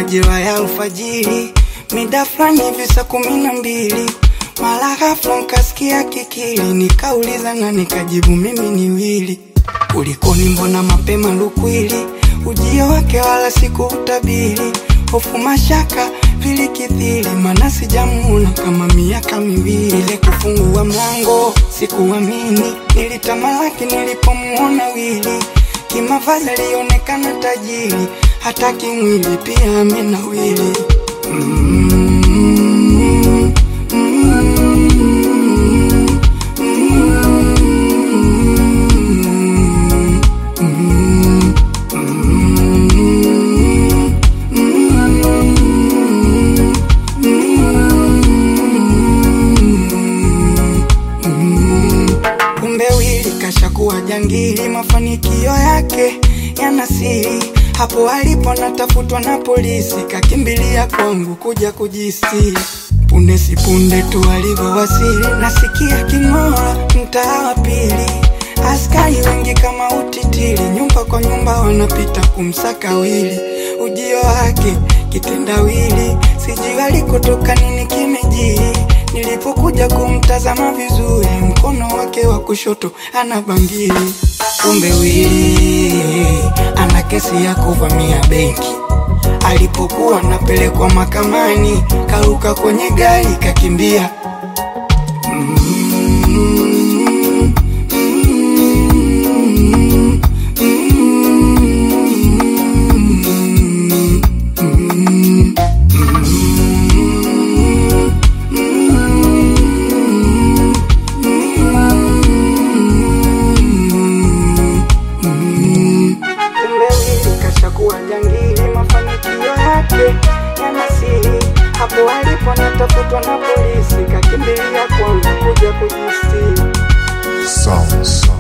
majira ya alfajiri, mida fulani hivi saa kumi na mbili mara ghafla nkasikia kikili, nikauliza na nikajibu mimi ni Wili. Kulikoni, mbona mapema lukwili? Ujio wake wala sikuutabiri, hofu mashaka vilikithiri, mana sijamuona kama miaka miwili. Ile kufungua mlango sikuamini, nilitamalaki nilipomuona Wili. Kimavazi alionekana tajiri, hata kimwili pia amenawili. mm, Kumbe Wili kashakuwa jangili, mafanikio yake yana siri. Hapo alipo natafutwa na polisi, kakimbilia kwangu kuja kujistiri. Punde si punde tu alivyowasili, nasikia king'oa mtaa wa pili. Askari wengi kama utitiri, nyumba kwa nyumba wanapita kumsaka Wili. Ujio wake kitendawili, sijui alikotoka nini kimejiri. Nilipokuja kumtazama vizuri, mkono wake wa kushoto ana bangili. Kumbe Wili ana kesi ya kuvamia benki. Alipokuwa anapelekwa mahakamani, karuka kwenye gari kakimbia. Mm, mm, mm, mm, Kumbe Wili kashakuwa jangili, mafanikio yake yana siri. Hapo alipo anatafutwa na polisi, kakimbilia kwangu kuja kujistiri. Sound, sound.